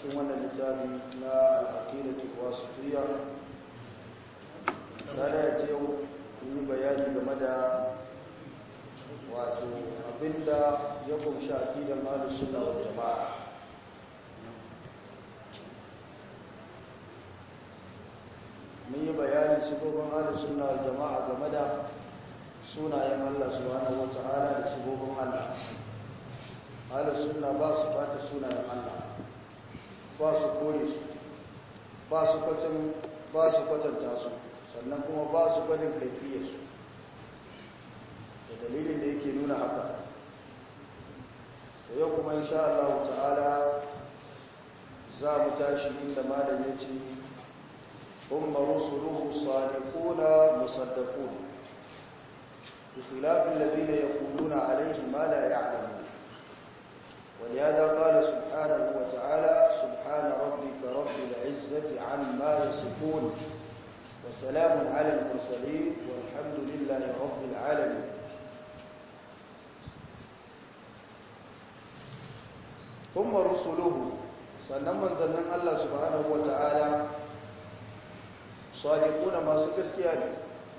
cikin wannan littafi na al'aqidatu wasitiyya da ya ce yi bayani game da wato abinda ya kunshi aqidan ahlus sunna wal jamaa mun yi bayanin sifofin ahlus sunna wal jamaa game da sunayen Allah subhanahu wata'ala da sifofin Allah ahlus sunna ba su bata sunayen Allah ba su kore su ba su kwatan ba su kwatanta su sannan kuma ba su gwadin kaifiyarsu da dalilin da yake nuna haka to yau kuma insha Allah ta'ala za mu tashi inda malam ya ce umma rusuluhu sadiquna musaddaqun بخلاف الذين يقولون عليه ما لا يعلمون ولهذا قال سبحانه وتعالى سبحان ربك رب العزة عما يصفون وسلام على المرسلين والحمد لله رب العالمين ثم رسله sannan manzannin Allah subhanahu wata'ala sadiquna masu gaskiya ne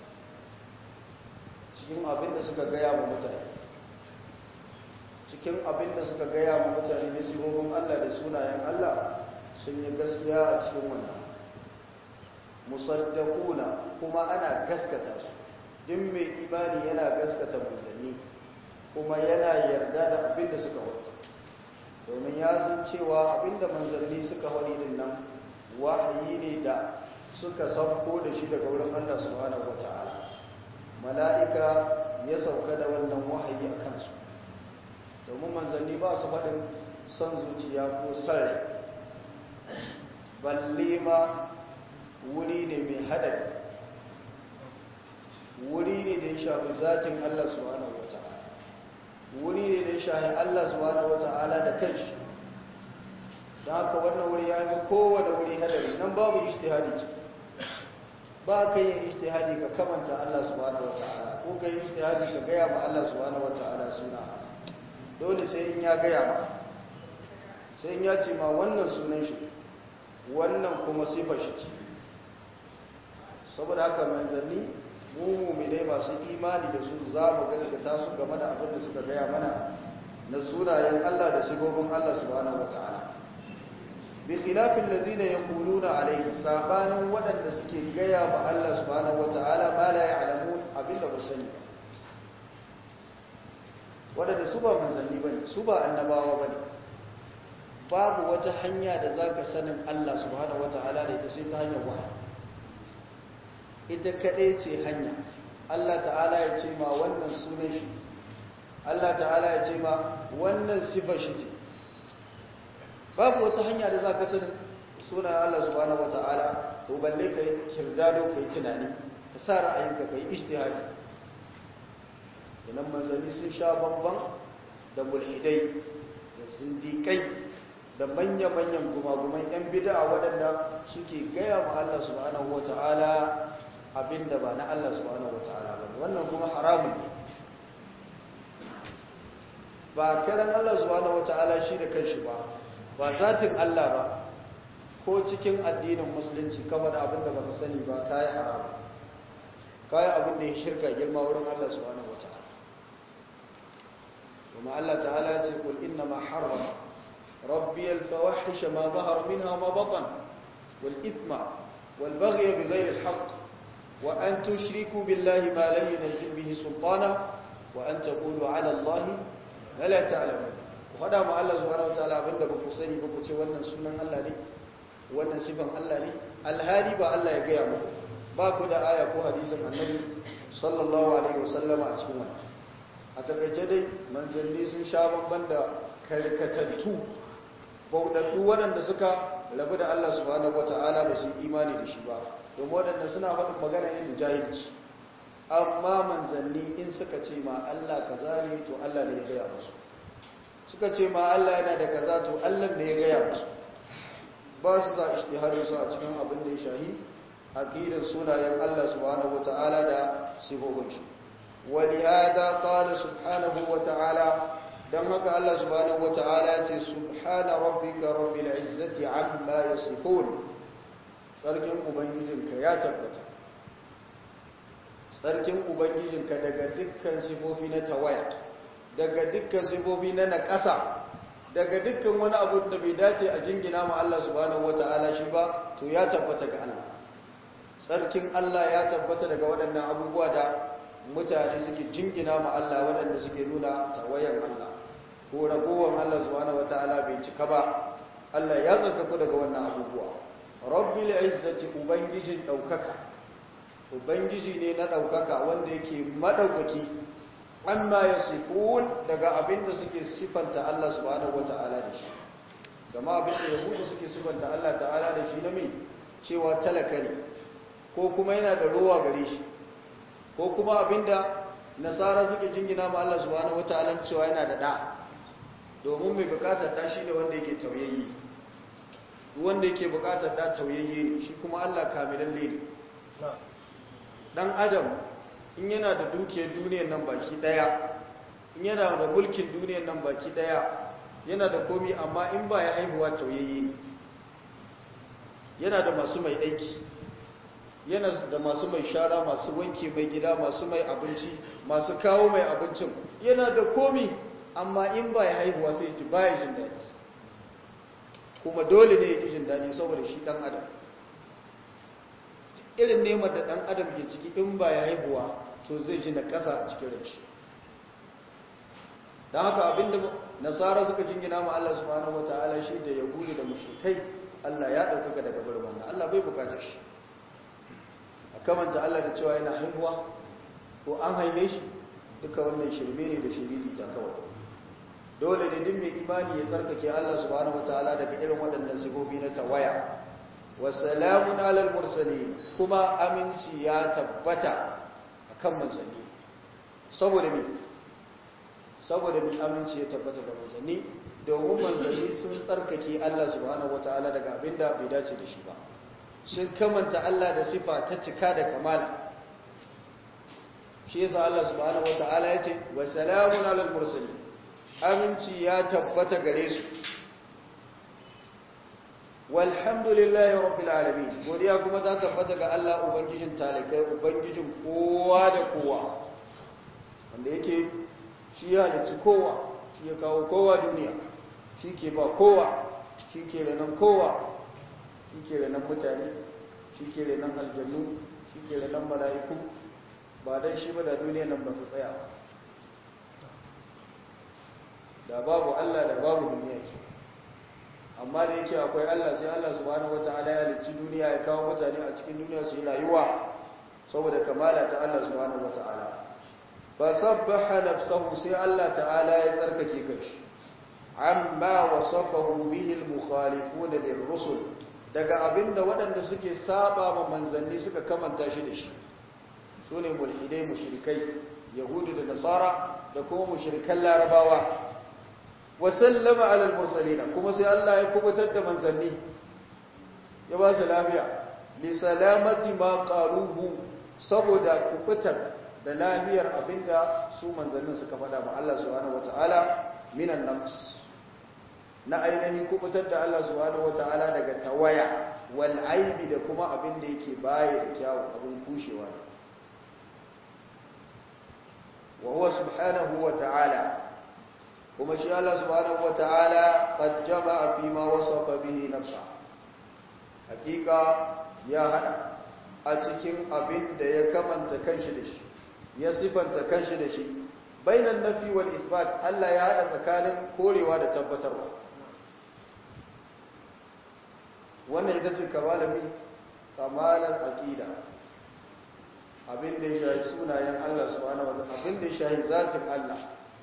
cikin abin da suka gaya wa mutane cikin abin da suka gaya wa mutane ne sifofin Allah da sunayen Allah sun yi gaskiya a cikin wannan musaddaquna kuma ana gaskata su din mai imani yana gaskata manzanni kuma yana yarda da abin da suka wadi domin ya san cewa abin da manzanni suka wadi din nan wahayi ne da suka sauko da shi daga wurin Allah subhanahu wataala mala'ika ya sauka da wannan wahayi a kansu domin manzanni ba su faɗin son zuciya ko sarri balle ma wuri ne mai haɗari wuri ne da ya shafi zatin Allah subhanahu wa ta'ala wuri ne da ya shafi Allah subhanahu wa ta'ala da kanshi don haka wannan wuri ya yi kowane wuri haɗari nan babu ishtihadi ce ba ka yin ishtihadi ka kamanta Allah subhanahu wa ta'ala ko ka yi ishtihadi ka gaya ma Allah subhanahu wa ta'ala suna dole sai in ya gaya ma sai in ya ce ma wannan sunan shi wannan kuma sifar shi ce saboda haka manzanni mu mu'minai masu imani da su za mu gaskata su game da abin da suka gaya mana na sunayen Allah da sigobin Allah subhanahu wa ta'ala bi khilafin ladina yaquluna alayhi sabanin wadanda suke gaya ba Allah subhanahu wataala ma la ya'lamun abinda ba sani wadanda su ba manzanni bane su ba annabawa bane babu wata hanya da zaka sanin Allah subhanahu wataala da ita sai ta hanyar wahayi ita kadai ce hanya Allah ta'ala ya ce ma wannan sunan shi Allah ta'ala ya ce ma wannan sifar shi ce babu wata hanya da za ka sani suna Allah subhanahu wata'ala to balle ka yi kirdado ka yi tunani ka sa ra'ayinka ka yi ishtihadi idan manzanni sun sha bamban da mulhidai da zindikai da manya-manyan gumaguman 'yan bida waɗanda suke gaya ma Allah subhanahu wata'ala abinda ba na Allah subhanahu wata'ala ba wannan kuma haramun ne ba kiran Allah subhanahu wata'ala shi da kanshi ba ba zatin Allah ba ko cikin addinin musulunci kama da abin da baka sani ba kayi haram kayi abin da ya shirka girma wurin Allah subhanahu wata'ala kuma Allah ta'ala ya ce kul inna ma harrama rabbi al-fawahish ma zahara minha ma batan wal ithma wal baghy bighayri al-haqq wa an tushriku billahi ma lam yunzil bihi sultana wa an taqulu ala Allah ma la ta'lamun faɗa ma Allah subhanahu wataala abinda ba ku sani ba ku ce wannan sunan Allah ne wannan sifan Allah ne alhali ba Allah ya gaya muku ba ku da aya ko hadisin annabi sallallahu alaihi wasallama a cikin wannan a takaice dai manzanni sun sha bamban da karkatattu bauɗaɗɗu waɗanda suka rabu da Allah subhanahu wataala ba su imani da shi ba domin waɗanda suna faɗin magana yin jahilci amma manzanni in suka ce ma Allah kaza ne to Allah ne ya gaya musu suka ce ma Allah yana da kaza to Allah ne ya gaya musu ba su za ishtiharin su a cikin abin da ya shahi aqidar sunayen Allah subhanahu wata'ala da sifofin shi walihada qala subhanahu wata'ala don haka Allah subhanahu wata'ala ce subhana rabbika rabbil izzati amma yasifun tsarkin ubangijinka ya tabbata tsarkin ubangijinka daga dukkan sifofi na tawaya daga dukkan sifofi na naƙasa daga dukkan wani abu da bai dace a jingina ma Allah subhanahu wata'ala shi ba to ya tabbata ga Allah tsarkin Allah ya tabbata daga waɗannan abubuwa da mutane suke jingina ma Allah waɗanda suke nuna tawayan Allah ko ragowar Allah subhanahu wataala bai cika ba Allah ya tsarkaku daga wannan abubuwa rabbil izzati ubangijin daukaka ubangiji ne na daukaka wanda yake madaukaki amma yasifun daga abinda suke sifanta Allah subhanahu wataala da shi kama abinda yahudu suke sifanta Allah ta'ala da shi na me cewa talaka ne ko kuma yana da ruwa gare shi ko kuma abinda nasara suke jingina ma Allah subhanahu wataala cewa yana da da domin mai bukatar da shi ne wanda yake tauyayye wanda yake bukatar da tauyayye ne shi kuma Allah kamilalle ne dan adam in yana da dukiyar duniyar nan baki daya in yana da mulkin duniyar nan baki daya yana da komi amma in ba ya haihuwa tauyayye ne yana da masu mai aiki yana da masu mai shara masu wanke mai gida masu mai abinci masu kawo mai abincin yana da komi amma in ba ya haihuwa sai ji baya jin daɗi kuma dole ne ya ji jin daɗi saboda shi ɗan adam irin nemar da ɗan adam ke ciki in ba ya haihuwa to zai ji na ƙasa a cikin rai don haka abinda nasara suka jingina ma Allah subhanahu wa ta'ala shi da ya gudu da mushrikai Allah ya ɗaukaka daga birman Allah bai bukatar shi a kamanta Allah da cewa yana haihuwa ko an haife shi duka wannan shirme ne da shiriri ta kawai dole ne duk mai imani ya tsarkake Allah subhanahu wataala daga irin waɗannan sifofi na tawaya wa salamun alal mursalin kuma aminci ya tabbata akan manzanni saboda me saboda me aminci ya tabbata ga manzanni domin manzanni sun tsarkake Allah subhanahu wataala daga abinda bai dace da shi ba sun kamanta Allah da sifa ta cika da kamala shi yasa Allah subhanahu wataala ya ce wa salamun alal mursalin aminci ya tabbata gare su walhamdulillahi rabbil alamin godiya kuma ta tabbata ga Allah ubangijin talikai ubangijin kowa da kowa wanda yake shi ya halicci kowa shi ya kawo kowa duniya shi ke ba kowa shi ke renon kowa shi ke renon mutane shi ke renon aljannu shi ke renon mala'iku ba don shi ba da duniya nan ba su tsaya da babu Allah da babu duniya ke amma da yake akwai Allah sai Allah subhanahu wata'ala ya halicci duniya ya kawo mutane a cikin duniya su yi rayuwa saboda kamala ta Allah subhanahu wata'ala fa sabbaha nafsahu sai Allah ta'ala ya tsarkake kanshi amma wasafahu bihi al-mukhalifun lirrusul daga abinda waɗanda suke saba ma manzanni suka kamanta shi da shi sune mulhidai mushrikai yahudu da nasara da kuma mushrikan larabawa wa sallama ala al-mursalin kuma sai Allah ya kubutar da manzanni ya ba su lafiya li salamati ma qaluhu saboda kubutar da lafiyar abinda su manzannin suka faɗa ma Allah subhanahu wataala minan nafs na ainihin kubutar da Allah subhanahu wata'ala daga tawaya wal aibi da kuma abin da yake baya da kyawu abin kushewa ne wa huwa subhanahu wata'ala kuma shi Allah subhanahu wata'ala qad jama'a fi ma wasafa bihi nafsa hakika ya hada a cikin abin da ya kamanta kanshi da shi ya sifanta kanshi da shi bainan nafi wal isbat Allah ya hada tsakanin korewa da tabbatarwa wannan ita ce kamalami kamalar aqida abin da ya shahi sunayen Allah subhanahu wa ta'ala abin da ya shahi zatin Allah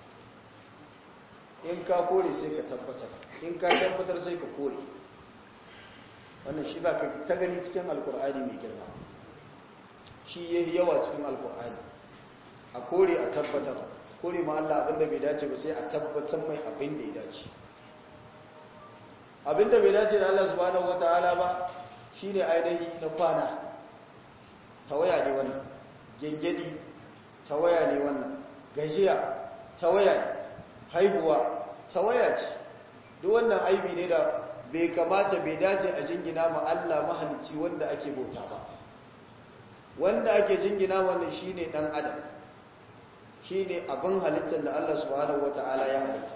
in ka kore sai ka tabbatar in ka tabbatar sai ka kore wannan shi za ka ta gani cikin alkur'ani mai girma shi yayi yawa cikin alkur'ani a kore a tabbatar kore ma Allah abin da bai dace ba sai a tabbatar mai abin da ya dace abinda bai dace da Allah subhanahu wataala ba shine ainihi na kwana tawaya ne wannan gengedi tawaya ne wannan gajiya tawaya ne haihuwa tawaya ce duk wannan aibi ne da bai kamata bai dace a jingina ma Allah mahalicci wanda ake bauta ba wanda ake jingina wannan shine dan adam shine abin halittar da Allah subhanahu wataala ya halitta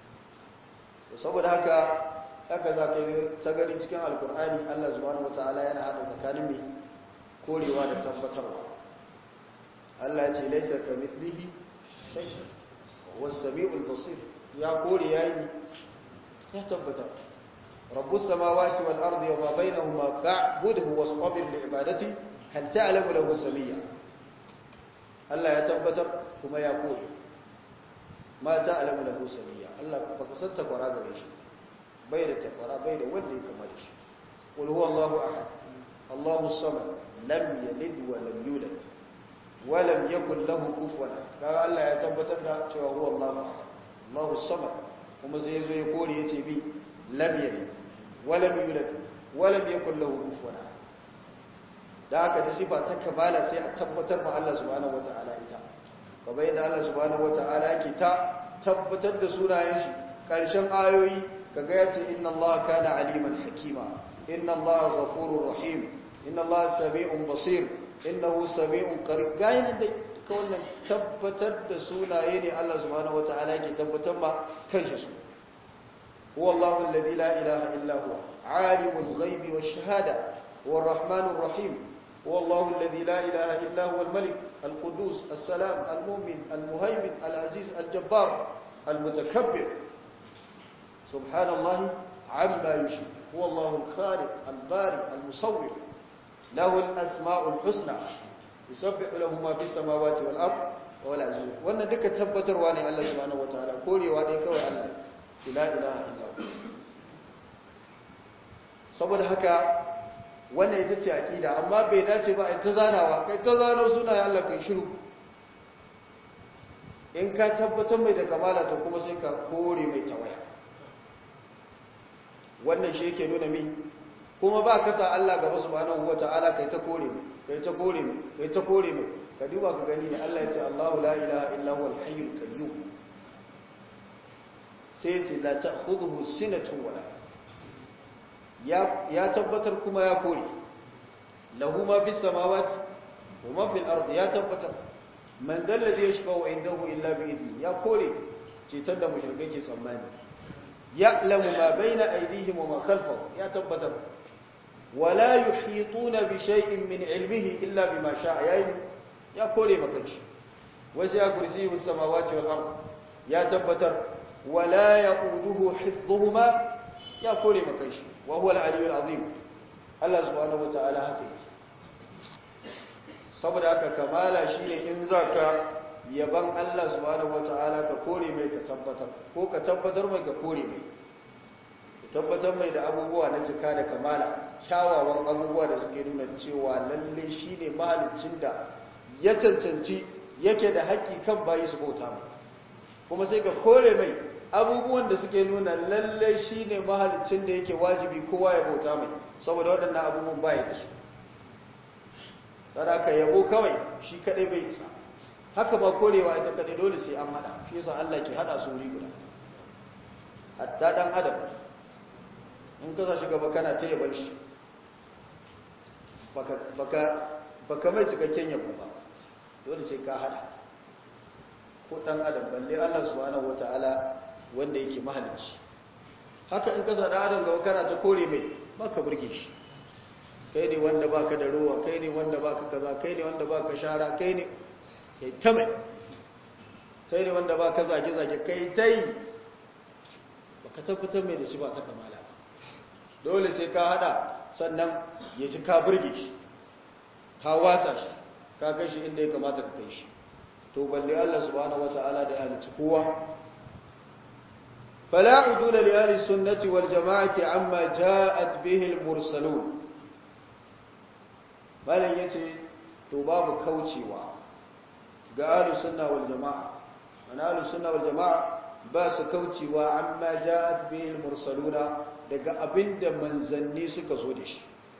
saboda haka haka za ka yi tsagari cikin alkur'ani Allah subhanahu wataala yana hada tsakanin mai korewa da tabbatarwa Allah ya ce laisa kamithlihi shay was samiul basir ya kore yayi ya tabbatar rabbus samawati wal ardi wa ma bainahuma fa'budhu wastabir li ibadati hal ta'lamu lahu samiyya Allah ya tabbatar kuma ya kore ma ta'lamu lahu samiyya Allah baka san takwara gare shi bai da takwara bai da wanda ya kama da shi qul huwallahu ahad Allahu samad lam yalid wa lam yulad wa lam yakul lahu kufuwan kaga Allah ya tabbatar da cewa huwallahu ahad Allahu samad kuma sai yazo ya kore yace bi lam yalid wa lam yulad wa lam yakul lahu kufuwan da haka da sifa ta kamala sai a tabbatar ma Allah subhanahu wataala ita kamar yadda Allah subhanahu wataala yake ta tabbatar da sunayen shi ƙarshen ayoyi kaga yace inna Allah kana aliman hakima inna Allah ghafurur rahim inna Allah sami'un basir innahu sami'un qarib gayin da ka wannan tabbatar da sunaye ne Allah subhanahu wataala yake tabbatar ma kanshi su huwa Allahu alladhi la ilaha illa huwa alimul ghaibi wash shahada huwa arrahmanur rahim هو الله الذي لا إله إلا هو الملك القدوس السلام المؤمن المهيمن العزيز الجبار المتكبر سبحان الله عما يشرك هو الله الخالق الباري المصور له الأسماء الحسنى يسبح له ما في السماوات والأرض وهو العزيز وأن دك تبتر واني الله سبحانه وتعالى كوري واني كوي الله لا إله إلا هو saboda haka wannan ita ce aƙida amma bai dace ba in ta zanawa kai ta zano suna ya Allah kai shiru in ka tabbatar mai da kamala to kuma sai ka kore mai tawaya wannan shi yake nuna mi kuma ba ka sa Allah gaba subhanahu wata'ala kai ta kore mai kai ta kore mai kai ta kore mai ka duba ka gani ne Allah ya ce Allahu la ilaha illa huwal hayyul qayyum sai ya ce la ta'khudhuhu sinatun wala ya tabbatar kuma ya kore lahu ma fi samawati wa ma fil ardi ya tabbatar man dalla zai yashfa'u indahu illa bi idni ya kore cetar da mushrikai ke tsammani ya'lamu ma baina aydihim wa ma khalfahum ya tabbatar wala yuhituna bi shay'in min ilmihi illa bima sha'a yayi ya kore maka shi wasu ya kursi samawati wal ard ya tabbatar wala yaquduhu hifdhuhuma ya kore maka shi wa huwa al-aliyyul azim Allah subhanahu wataala haka yake saboda haka kamala shine in zaka yaban Allah subhanahu wataala ka kore mai ka tabbatar ko ka tabbatar mai ka kore mai ka tabbatar mai da abubuwa na cika da kamala kyawawan abubuwa da suke nuna cewa lalle shine mahaliccin da ya cancanci yake da haƙƙi kan bayi su bauta mai kuma sai ka kore mai abubuwan da suke nuna lalle shi ne mahalicin da yake wajibi kowa ya bauta mai saboda waɗannan abubuwan baya da su ka yabo kawai shi kaɗai bai isa haka ba korewa ita kaɗai dole sai an haɗa shi yasa Allah ke haɗa su wuri guda hatta ɗan adam in ka shi gaba kana ta yaban shi baka mai cikakken yabo ba dole sai ka haɗa ko ɗan adam balle Allah subhanahu wata'ala wanda yake mahalicci haka in kasa da adam gaba kana ta kore mai baka burge shi kai ne wanda baka da ruwa kai ne wanda baka kaza kai ne wanda baka shara kai ne kai ta mai kai ne wanda baka zage zage kai ta yi baka tabbatar mai da shi ba ta kamala ba dole sai ka hada sannan ya ji ka burge shi ka wasa shi ka kai shi inda ya kamata ka kai shi to balle Allah subhanahu wataala da ya halicci kowa فلا عدول لأهل السنة والجماعة عما جاءت به المرسلون malam yace to babu kaucewa ga ahlus sunna wal jamaa ana ahlus sunna wal jamaa ba su kaucewa amma ja'at bihi al mursaluna daga abinda manzanni suka zo da shi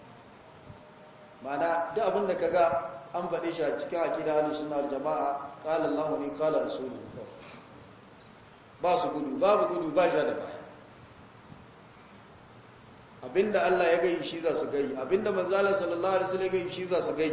mana duk abinda kaga an faɗe shi a cikin aqida ahlus sunna wal jamaa qala Allahu ni qala rasuluhu ba su gudu babu gudu ba ja da baya abinda Allah ya gai shi za su gai abinda manzala sallallahu alaihi wasallam ya gai shi za su gai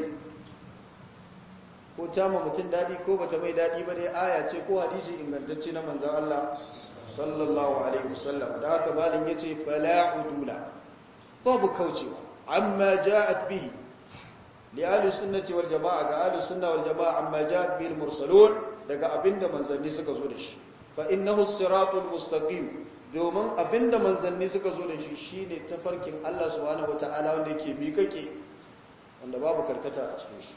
ko ta ma mutum dadi ko bata mai dadi ba dai aya ce ko hadisi ingantacce na manzon Allah sallallahu alaihi wasallam da haka malin yace fala udula babu kaucewa amma ja'at bihi li ahli sunnati wal jamaa ga ahli sunna wal jamaa amma ja'at bil mursalun daga abinda manzanni suka zo da shi fa innahu siratul mustaqim domin abinda manzanni suka zo da shi shine tafarkin Allah subhanahu wataala wanda yake miƙaƙe wanda babu karkata a cikin shi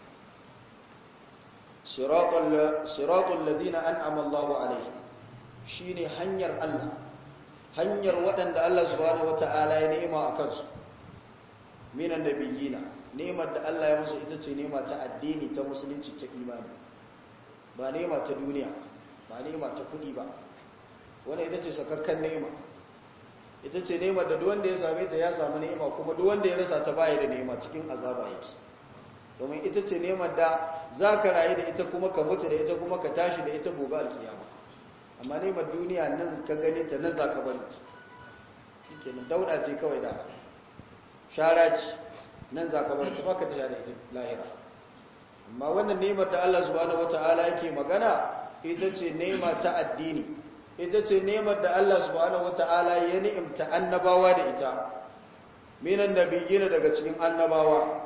siratul siratul ladina an'ama Allahu alaihim shine hanyar Allah hanyar waɗanda Allah subhanahu wataala ya ni'ima a kansu minan nabiyina ni'imar da Allah ya musu ita ce ni'ima ta addini ta musulunci ta imani ba ni'ima ta duniya ba ni'ima ta kudi ba wanda ita ce sakakkan ni'ima ita ce ni'imar da duwanda ya same ta ya samu ni'ima kuma duwanda ya rasa ta baya da ni'ima cikin azaba yake domin ita ce ni'imar da za ka rayu da ita kuma ka mutu da ita kuma ka tashi da ita gobe alkiyama amma ni'imar duniya nan ka gani ta nan za ka bari ta shi ke nan dauda ce kawai da shara ce nan za ka bari ta baka ta da ita lahira amma wannan ni'imar da Allah subhanahu wata'ala yake magana ita ce ni'ima ta addini ita ce ni'imar da Allah subhanahu wata'ala ya ni'imta annabawa da ita minan nabiyyin daga cikin annabawa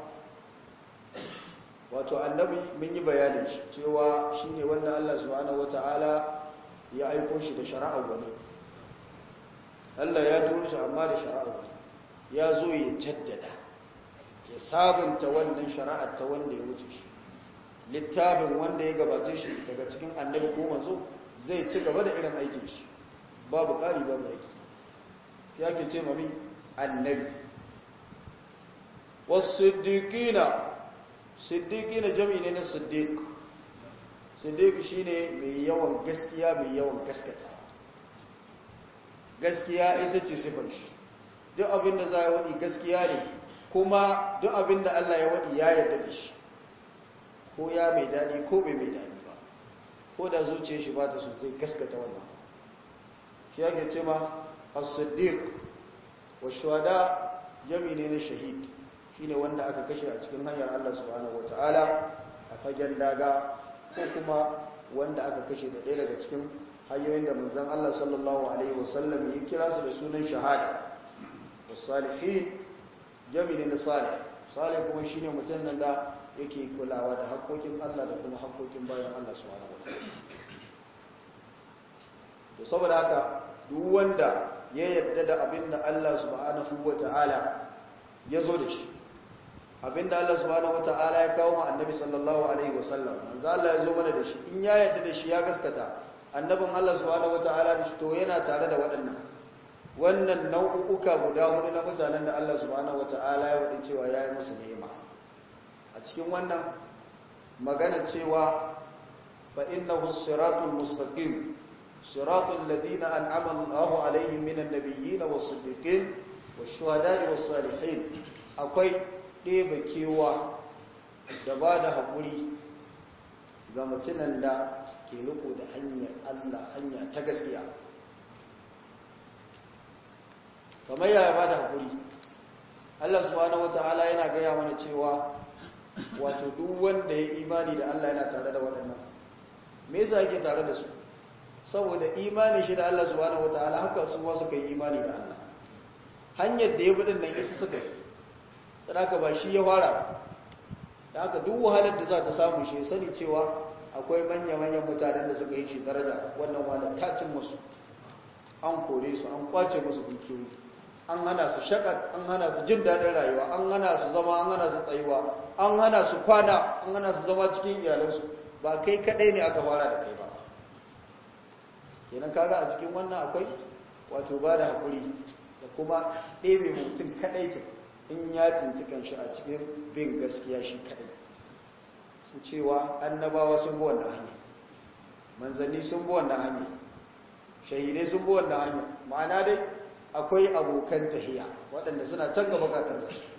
wato annabi mun yi bayanin shi cewa shine wanda Allah subhanahu wata'ala ya aiko shi da shari'ar wani Allah ya turo shi amma da shari'ar wani ya zo ya jaddada ya sabunta wannan shari'ar ta wanda ya wuce shi littafin wanda ya gabace shi daga cikin annabi ko manzo zai ci gaba da irin aikin shi babu ƙari babu aiki ya ke ce mami annabi wasu siddiƙina siddiƙina jami ne na siddiq siddiq shi ne mai yawan gaskiya mai yawan gaskata gaskiya ita ce sifar shi duk abin da za a waɗi gaskiya ne kuma duk abin da Allah ya waɗi ya yarda da shi ko ya mai daɗi ko bai mai daɗi ba ko da zuciya shi ba ta so zai gaskata wannan shi yake ce ma as-siddiq wa shuhada jami ne na shahid shine wanda aka kashe a cikin hanyar Allah subhanahu wataala a fagen daga ko kuma wanda aka kashe da ɗaya daga cikin hanyoyin da manzon Allah sallallahu alaihi wasallam ya kira su da sunan shahada was-salihin jami ne na salih salih kuma shine mutum nan da yake kulawa da haƙoƙin Allah da kuma haƙoƙin bayan Allah subhanahu wataala to saboda haka duk wanda ya yarda da abin da Allah subhanahu wataala ya zo da shi abin da Allah subhanahu wataala ya kawo ma annabi sallallahu alaihi wasallam manzo Allah ya zo mana da shi in ya yarda da shi ya gaskata annabin Allah subhanahu wataala da shi to yana tare da waɗannan wannan nau'uka guda hudu na mutanen da Allah subhanahu wataala ya wadi cewa ya yi musu ni'ima a cikin wannan magana cewa fa innahu siratul mustaqim siratul ladina an'ama Allahu alaihim minan nabiyyin was-siddiqin wash-shuhada'i was-salihin akwai ɗeba kewa da ba da haƙuri ga mutunan da ke riko da hanyar Allah hanya ta gaskiya kamar yaya ba da haƙuri Allah subhanahu wata'ala yana gaya mana cewa wato duk wanda ya imani da Allah yana tare da waɗannan me yasa yake tare da su saboda imanin shi da Allah subhanahu wata'ala haka su ma suka yi imani da Allah hanyar da ya bi nan ita suka yi sadaka ba shi ya fara da haka duk wahalar da za ta samu shi sani cewa akwai manya-manyan mutanen da suka yi shi daraja wannan wahalar tacin musu an kore su an kwace musu dukiyoyi an hana su shakat an hana su jin daɗin rayuwa an hana su zama an hana su tsayuwa an hana su kwana an hana su zama cikin iyalansu ba kai kaɗai ne aka fara da kai ba kenan kaga a cikin wannan akwai wato ba da haƙuri da kuma ɗebe mutum kaɗai ce in ya tsinci kanshi a cikin bin gaskiya shi kaɗai su cewa annabawa sun bi wannan hanya manzanni sun bi wannan hanya shahidai sun bi wannan hanya ma'ana dai akwai abokan tahiya waɗanda suna can gaba katar da su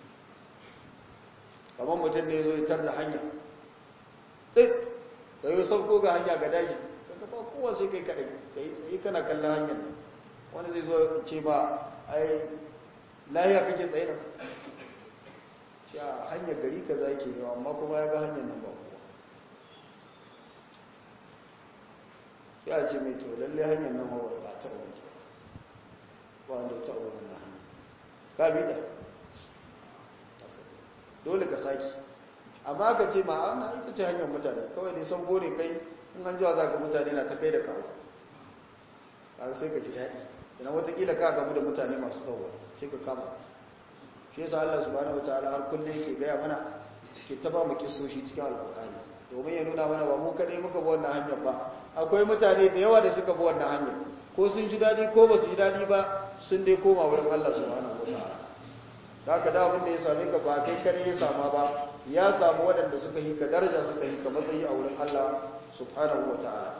kamar mutum ne zo ya tar da hanya tsit ka yi sauko ga hanya ga daji ka ka ba kowa sai kai kadai kai tsaye kana kallon hanyar nan wani zai zo ce ba ai lahiya kake tsaye nan ce a hanyar gari ka za ke yawa amma kuma ya ga hanyar nan ba kowa sai a ce mai to lalle hanyar nan ba ba ta wuce ba wanda ta wuce na hanyar ka bi da dole ka saki amma ka ce ma ana ita ce hanyar mutane kawai dai san gone kai in an jiwa za ga mutane na ta kai da kawo kaga sai ka ji daɗi idan watakila ka gamu da mutane masu tsawo sai ka kama ka shi yasa Allah subhanahu wataala har kullum yake gaya mana ke ta ba mu kisoshi cikin alƙur'ani domin ya nuna mana ba mu kaɗai muka bi wannan hanyar ba akwai mutane da yawa da suka bi wannan hanyar ko sun ji daɗi ko ba su ji daɗi ba sun dai koma wurin Allah subhanahu wataala da haka da abin da ya same ka ba kai kare ya sama ba ya samu waɗanda suka yi ka daraja suka yi ka matsayi a wurin Allah subhanahu wa ta'ala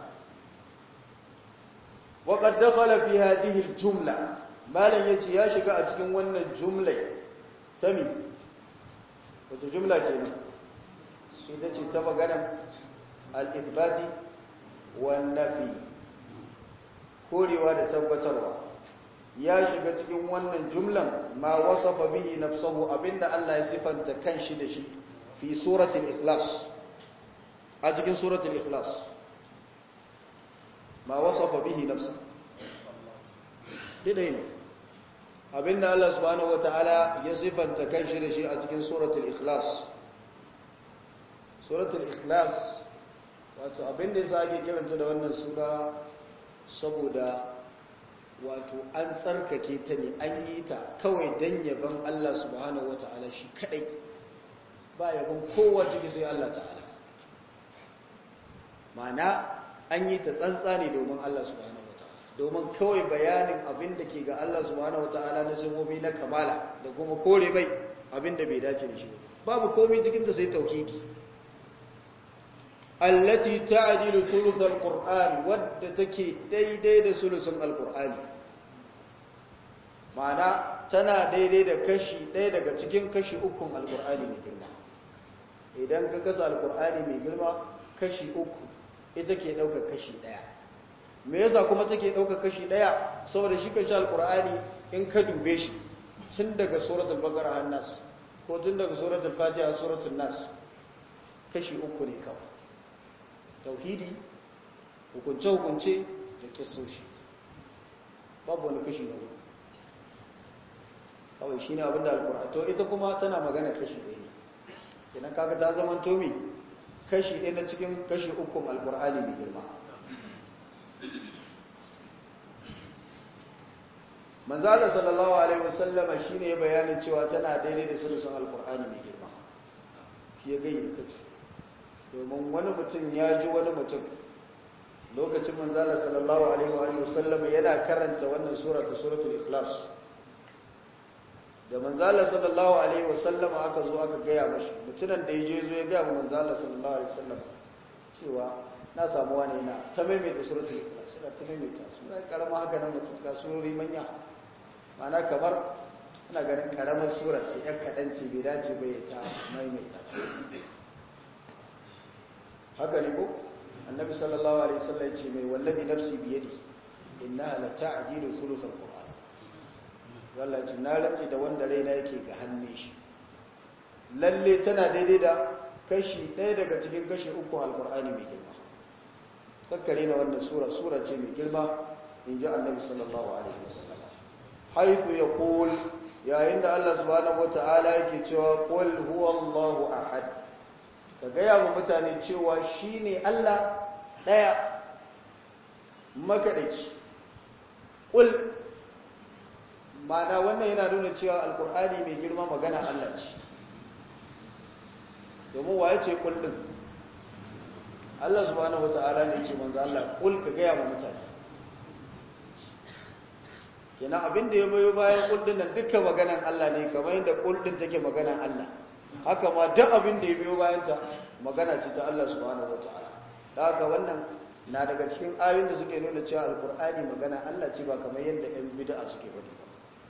waƙad dakhala fi hadhihi al-jumla malan yace ya shiga a cikin wannan jumla ta mi wata jumla kenan ita ce ta magana al-ithbati wan nafi korewa da tabbatarwa ya shiga cikin wannan jumlan ma wasafa bihi nafsuhu abinda Allah ya sifanta kanshi da shi fi suratul ikhlas a cikin suratul ikhlas ma wasafa bihi nafsuhu dai ne abinda Allah subhanahu wataala ya sifanta kanshi da shi a cikin suratul ikhlas suratul ikhlas wato abinda yasa ake kiranta da wannan sura saboda wato an tsarkake ta ne an yi ta kawai don yaban Allah subhanahu wata'ala shi kadai ba yaban kowa ciki sai Allah ta'ala mana an yi ta tsantsa ne domin Allah subhanahu wata'ala domin kawai bayanin abin da ke ga Allah subhanahu wata'ala na simomi na kamala da kuma kore bai abin da bai dace da shi babu komai cikin ta sai tauhidi allati ta'dilu thuluthal qur'an wadda take daidai da sulusun alqur'ani ma'ana tana daidai da kashi ɗaya daga cikin kashi ukun alqur'ani mai girma idan ka kasa alqur'ani mai girma kashi uku ita ke daukar kashi ɗaya me yasa kuma take daukar kashi ɗaya saboda shi kashi alqur'ani in ka dube shi tun daga suratul baqara har nas ko tun daga suratul fatiha suratul nas kashi uku ne kawai tauhidi hukunce-hukunce da kisoshi babu wani kashi na hudu kawai shi ne abinda alkur'ani to ita kuma tana magana kashi ɗaya ne idan kaga ta zama tomi kashi ɗaya na cikin kashi ukun alkur'ani mai girma manzala sallallahu alaihi wasallama shi ne ya bayanin cewa tana daidai da sulusun alkur'ani mai girma shi ya gayi da kashi domin wani mutum ya ji wani mutum lokacin manzala sallallahu alaihi wa sallam yana karanta wannan sura ta suratul ikhlas da manzala sallallahu alaihi wa sallam aka zo aka gaya mashi mutunan da ya je zo ya gaya wa manzala sallallahu alaihi wa sallam cewa na samu wani yana ta maimaita suratul ikhlas ina ta maimaita sura karama haka nan mutum ka surori manya ma'ana kamar ina ganin karamar sura ce yan kaɗan ce bai dace bai ta maimaita ta haka ne ko annabi sallallahu alaihi wasallam ce mai wallahi nafsi biyadi innaha la ta'dilu thuluthal qur'an wallahi ce na rantsi da wanda raina yake ga hannun shi lalle tana daidai da kashi ɗaya daga cikin kashi uku alqur'ani mai girma kakkare na wannan sura sura ce mai girma in ji annabi sallallahu alaihi wasallam haythu yaqul yayin da Allah subhanahu wataala yake cewa qul huwallahu ahad ka gaya wa mutane cewa shi ne Allah ɗaya makaɗaici ƙul mana wannan yana nuna cewa alkur'ani mai girma magana Allah ce domin waye ce ƙul ɗin Allah subhanahu wa ta'ala ne ce manzo Allah ƙul ka gaya wa mutane yana abin da ya bayo bayan ƙul ɗin nan dukkan maganan Allah ne kamar yadda ƙul ɗin take maganan Allah haka ma duk abin da ya biyo bayanta magana ce ta Allah subhanahu wataala da haka wannan na daga cikin ayoyin da suke nuna cewa alkur'ani magana Allah ce ba kamar yadda ɗan bid'a suke faɗi ba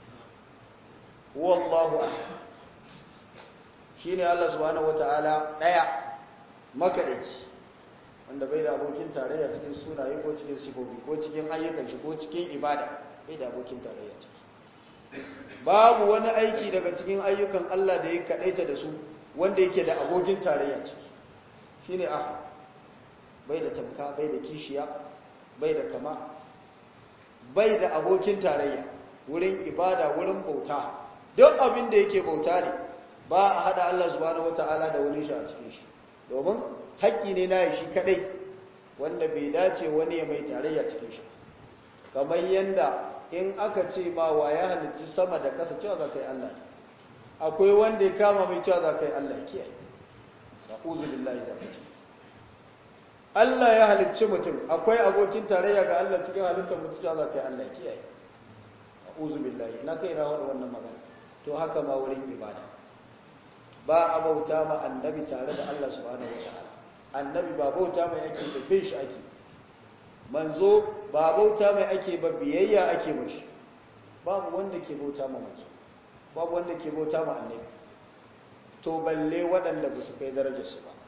wallahu ahad shine Allah subhanahu wataala daya makadaici wanda bai da abokin tarayya cikin sunaye ko cikin sifofi ko cikin ayyukan shi ko cikin ibada bai da abokin tarayya ciki babu wani aiki daga cikin ayyukan Allah da ya kadaita da su wanda yake da abokin tarayya ciki shine ahad bai da tamka bai da kishiya bai da kama bai da abokin tarayya wurin ibada wurin bauta duk abin da yake bauta ne ba a hada Allah subhanahu wataala da wani shi a cikin shi domin haƙƙi ne na shi kadai wanda bai dace wani ya mai tarayya cikin shi kamar yanda in aka ce ma wa ya halitta sama da ƙasa cewa za ka yi Allah akwai wanda ya kama mai cewa za ka yi Allah kiyaye na'udhu billahi zalika Allah ya halicci mutum akwai abokin tarayya ga Allah cikin halittar mutum cewa za ka yi Allah kiyaye na'udhu billahi na kai rawar wannan magana to haka ma wurin ibada ba a bauta ma annabi tare da Allah subhanahu wataala annabi ba bauta mai ake da bin shi ake manzo ba bauta mai ake ba biyayya ake mashi babu wanda ke bauta ma manzo babu wanda ke bauta ma annabi to balle waɗanda ba su kai darajarsu ba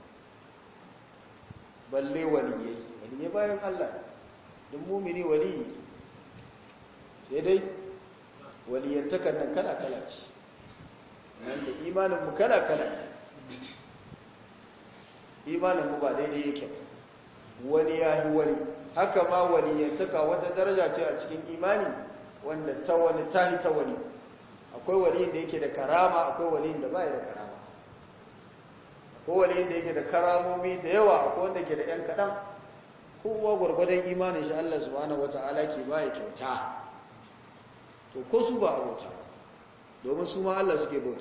balle waliyai waliyai bayan Allah don mumini waliyi sai dai waliyantakar nan kala-kala ce nan da imaninmu kala-kala imaninmu ba daidai yake wani ya yi wani haka ma waliyantaka wata daraja ce a cikin imani wanda ta wani tahi ta wani akwai waliyin da yake da karama akwai waliyin da baya da karama akwai waliyin da yake da karamomi da yawa akwai wanda ke da yan kaɗan kowa gwargwadon imanin shi Allah subhanahu wata'ala ke baya kyauta to ko su ba a bauta domin su ma Allah suke bauta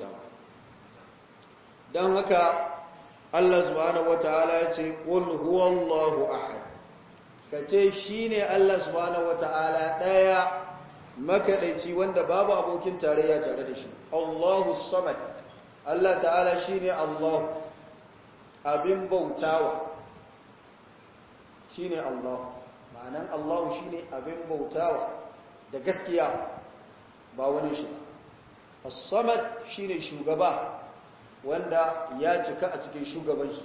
don haka Allah subhanahu wata'ala ya ce qul huwallahu ahad kace shine Allah subhanahu wata'ala daya makadaici wanda babu abokin tarayya tare da shi Allahu samad Allah ta'ala shine Allah abin bautawa shine Allah ma'anan Allah shine abin bautawa da gaskiya ba wani shi ba as-samad shine shugaba wanda ya cika a cikin shugabanci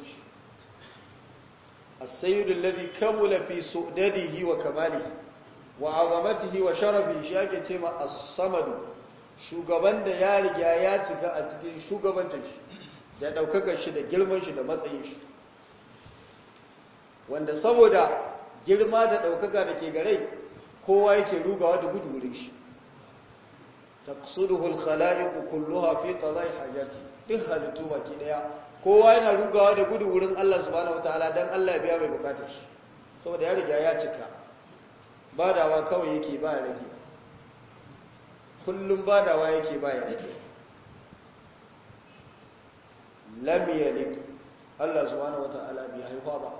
as-sayyid alladhi kamula fi su'dadihi wa kamalihi wa 'azamatihi wa sharafihi shi ake cewa as-samad shugaban da ya riga ya cika a cikin shugabancin shi da daukakar shi da girman shi da matsayin shi wanda saboda girma da daukaka da ke gare kowa yake rugawa da gudu wurin shi taqsuduhu al-khala'iq kulluha fi qada'i hajati duk halittu baki daya kowa yana rugawa da gudu wurin Allah subhanahu wataala dan Allah ya biya mai bukatar shi saboda ya riga ya cika badawa kawai yake ba ya rage kullum badawa yake ba ya rage lam yalid Allah subhanahu wataala bai haifa ba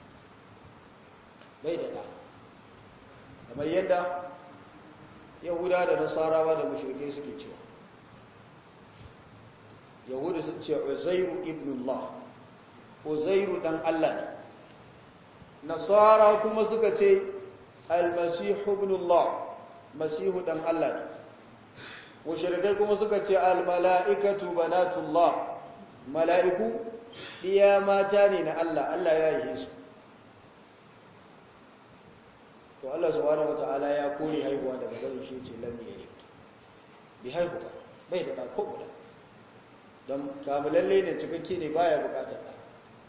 bai da da kamar yadda yahuda da nasarawa da mushrikai suke cewa yahudu sun ce uzairu ibnullah uzairu dan Allah ne nasara kuma suka ce almasihu ibnullah masihu dan Allah ne mushrikai kuma suka ce almala'ikatu banatullah mala'iku iya mata ne na Allah Allah ya yi su to Allah subhanahu wataala ya kore haihuwa daga garin shi ce lam yalid bi haihu ba bai da ko guda don kamulalle ne cikakke ne baya bukatar da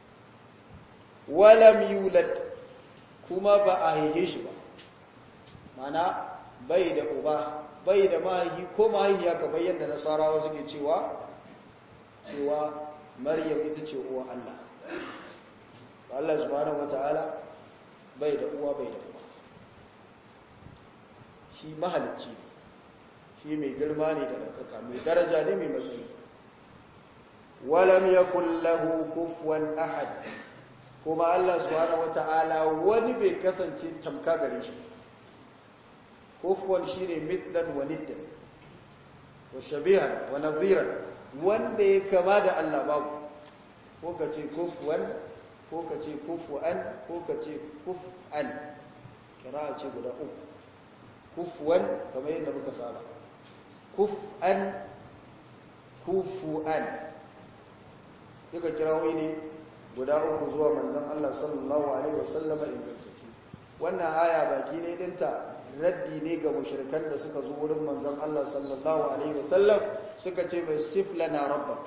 walam yulad kuma ba a haihe shi ba mana bai da uba bai da mahaihi ko mahaihiya kamar yadda nasarawa suke cewa cewa maryam ita ce uwa Allah Allah subhanahu wataala bai da uwa bai da uba shi mahalicci ne shi mai girma ne da ɗaukaka mai daraja ne mai matsayi walam yakul lahu kufuwan ahad kuma Allah subhanahu wata'ala wani bai kasance tamka gare shi kufuwan shine mithlan wa niddan wa shabihan wa nadhiran wanda ya kama da Allah babu ko kace kufuwan ko kace kufuan ko kace kufan kira ce guda uku kufuwan kamar yadda muka saba kuf'an kufu'an duka kirawoyi ne guda uku zuwa manzon Allah sallallahu alaihi wasallama ingantattu wannan aya baki ne dinta raddi ne ga mushrikan da suka zo wurin manzon Allah sallallahu alaihi wasallam suka ce mai siflana rabbak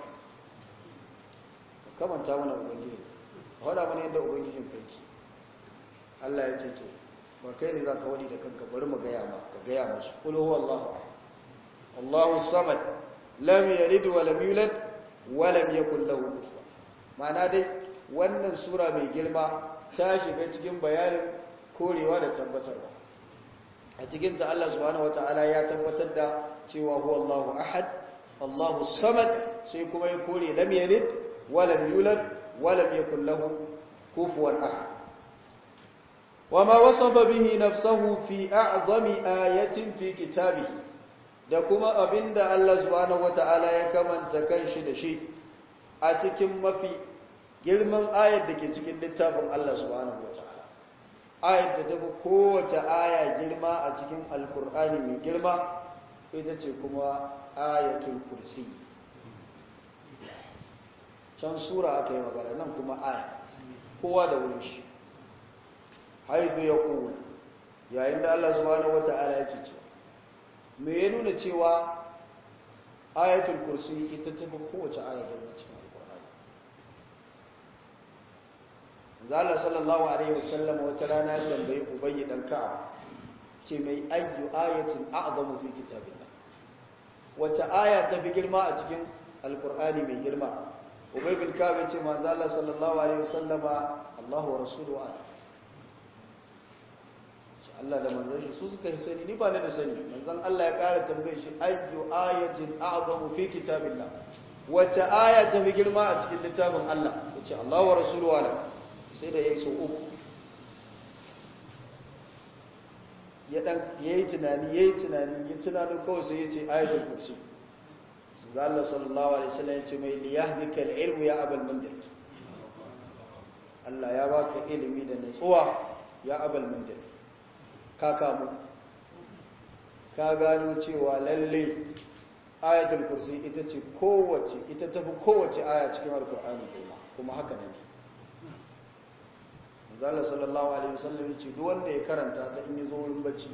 kamanta mana ubangiji faɗa mana yadda ubangijin kai ki Allah ya ce to ba kai ne zaka wani da kanka bari mu gaya ma ka gaya musu qul huwallahu Allahu samad lam yalid wa lam yulad wa lam yakul lahu kufuwan ma'ana dai wannan sura mai girma ta shiga cikin bayanin korewa da tabbatarwa a cikin ta Allah subhanahu wataala ya tabbatar da cewa huwa Allahu ahad Allahu samad sai kuma ya kore lam yalid wa lam yulad wa lam yakul lahu kufuwan ahad وما وصف به نفسه في أعظم آية في كتابه da kuma abinda Allah subhanahu wata'ala ya kamanta kanshi da shi a cikin mafi girman ayar da ke cikin littafin Allah subhanahu wata'ala ayar da ta fi kowace aya girma a cikin alkur'ani mai girma ita ce kuma ayatul kursi can sura aka yi magana nan kuma aya kowa da wurin shi haifu ya ƙula yayin da Allah subhanahu wata'ala yake cewa me ya nuna cewa ayatul kursi ita ta fi kowace aya girma cikin alkur'ani zala sallallahu alaihi wasallam wata rana tambayi ubayyi dan ka'ab ce mai ayyu ayatin a'zamu fi kitabillah wace aya ta fi girma a cikin alkur'ani mai girma ubay bin ka'ab ya ce manzo Allah sallallahu alaihi wasallama Allahu wa rasuluhu a'lam Allah da manzon shi su suka yi sani ni ba ni da sani manzon Allah ya ƙara tambaye shi ayyu ayatin a'zamu fi kitabillah wace aya ta fi girma a cikin littafin Allah yace Allah wa rasuluhu alam sai da yayi so uku ya dan yayi tunani yayi tunani ya tunano kawai sai yace ayatul kursi sai Allah sallallahu alaihi wasallam yace mai liyahdika al-ilmu ya abul mundir Allah ya baka ilimi da nutsuwa ya abul mundir ka kamu ka gano cewa lalle ayatul kursi ita ce kowace ita tafi kowace aya cikin alkur'ani girma kuma haka ne manzala sallallahu alaihi wasallam ya ce duk wanda ya karanta ta in yi zo wurin bacci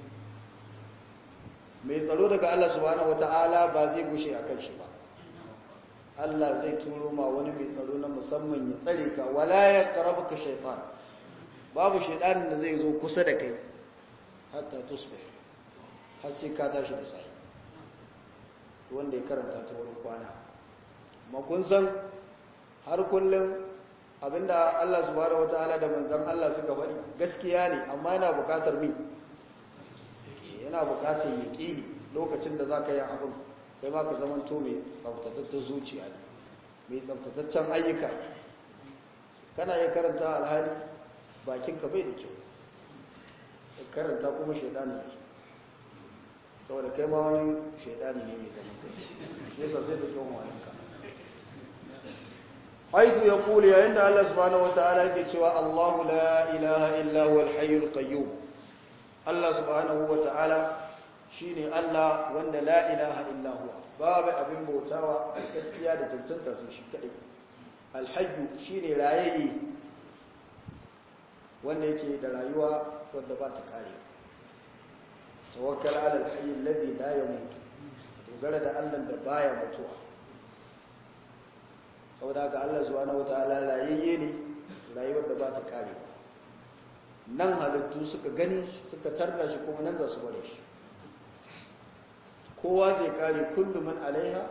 mai tsaro daga Allah subhanahu wataala ba zai gushe akan shi ba Allah zai turo ma wani mai tsaro na musamman ya tsare ka wala ya qarabuka shaytan babu shaytanin da zai zo kusa da kai hatta tusbih har sai ka tashi da sai wanda ya karanta ta wurin kwana amma kun san har kullum abinda Allah subhanahu wataala da manzon Allah suka bari gaskiya ne amma yana bukatar mi yana bukatar yaqini lokacin da zaka yi abin kai ma ka zaman to mai tsaftataccen zuciya ne mai tsaftataccen ayyuka kana ya karanta alhali bakinka bai da kyau karanta kuma shaidani ne saboda kai ma wani shaidani ne mai zaman kai shi yasa sai da kyau walinka haitu ya kula yayin da Allah subhanahu wata'ala yake cewa Allahu la ilaha illa huwa al-hayyul qayyum Allah subhanahu wata'ala shine Allah wanda la ilaha illa huwa babu abin bautawa gaskiya da cancanta sai shi kadai al-hayyu shine rayayye wanda yake da rayuwa wadda ba ta kare tawakkal ala alhayy alladhi la yamut dogara da Allah da baya mutuwa saboda haka Allah subhanahu wataala rayayye ne rayuwar da ba ta kare nan halittu suka gani suka tarda shi kuma nan za su bare shi kowa zai kare kullu man alaiha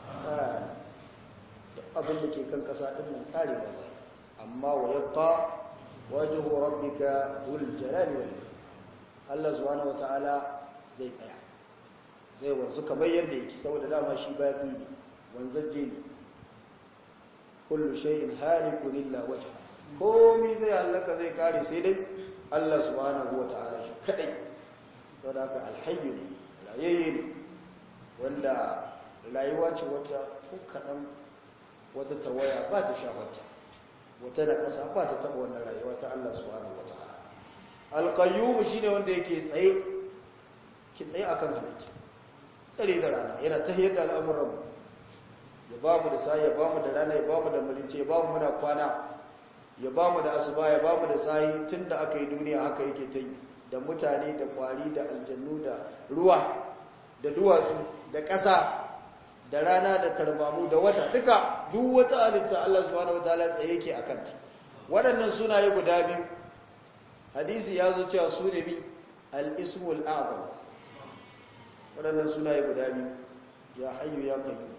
abin da ke kan kasa din nan karewa zai amma wa yabqa wajhu rabbika dhul jalali wal ikram Allah subhanahu wataala zai tsaya zai wanzu kamar yadda yake saboda dama shi baki ne wanzaje ne kullu shay'in halikun illa wajha komai zai halaka zai kare sai dai Allah subhanahu wataala shi kadai saboda haka alhayy ne rayayye ne wanda rayuwa ce wata kadan wata tawaya ba ta shafarta wata da ƙasa ba ta taɓa wannan rayuwa ta Allah subhanahu wata'ala alqayyum shine wanda yake tsaye ki tsaye akan halitta dare da rana yana tahiyar da al'amuran ya ba mu da sai ya ba mu da rana ya ba mu da mulice ya ba mu muna kwana ya ba mu da asuba ya ba mu da sahi tun da aka yi duniya haka yake ta yi da mutane da kwari da aljannu da ruwa da duwatsu da ƙasa da rana da tarbamu da wata duka duk wata halitta Allah subhanahu wataala tsaye yake akan ta waɗannan sunaye guda biyu hadisi ya zo cewa su ne bi al-ismul a'zam waɗannan sunaye guda biyu ya hayyu ya qayyum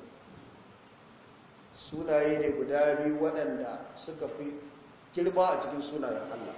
sunaye ne guda biyu waɗanda suka fi girma a cikin sunayen Allah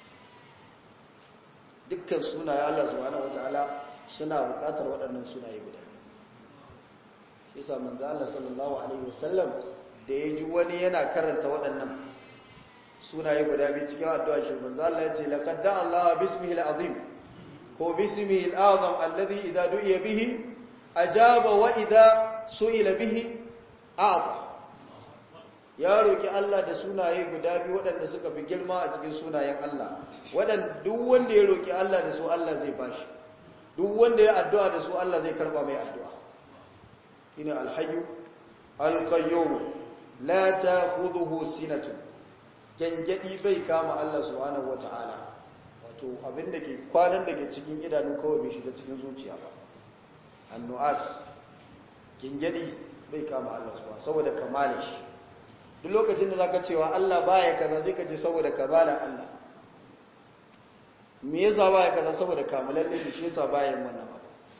dukkan sunayen Allah subhanahu wataala suna buƙatar waɗannan sunaye guda shi yasa manzo Allah sallallahu alaihi wasallam da ya ji wani yana karanta waɗannan sunaye guda biyu cikin addu'a shi manzo Allah ya ce laqad da Allah bismihi al-azim ko bismihi al-azam alladhi idza du'iya bihi ajaba wa idza su'ila bihi a'ta ya roki Allah da sunaye guda biyu waɗanda suka fi girma a cikin sunayen Allah waɗanda duk wanda ya roki Allah da su Allah zai bashi duk wanda ya addu'a da su Allah zai karba mai addu'a ina alhayyu alqayyum la ta'khudhuhu sinatun gangadi bai kama Allah subhanahu wata'ala wato abin da ke kwanan da ke cikin idanu kawai bai shiga cikin zuciya ba annu'as gangadi bai kama Allah subhanahu saboda kamala shi duk lokacin da zaka cewa Allah baya kaza sai ka ce saboda kamala Allah me yasa baya kaza saboda kamalalle ne shi yasa baya yin wannan ba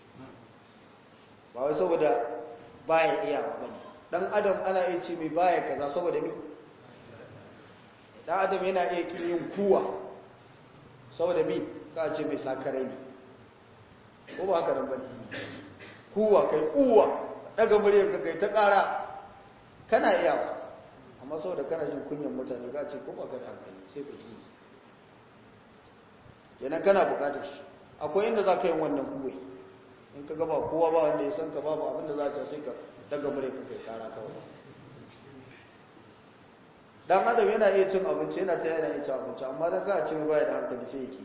ba wai saboda baya iyawa bane dan adam ana iya ce mai baya kaza saboda me dan adam yana iya kin yin kuwa saboda me ka ce mai sakarai ne ko ba haka nan bane kuwa kai kuwa daga muryar ka kai ta kara kana iyawa amma saboda kana jin kunyan mutane ka ce ko ba ka da hankali sai ka ki kenan kana bukatar shi akwai inda za ka yi wannan kuwai in ka gaba kowa ba wanda ya san ka babu abinda za ta sai ka daga mure ka kai kara kawai dan adam yana iya cin abinci yana ta yana iya cin abinci amma dan ka ce baya da hankali sai yake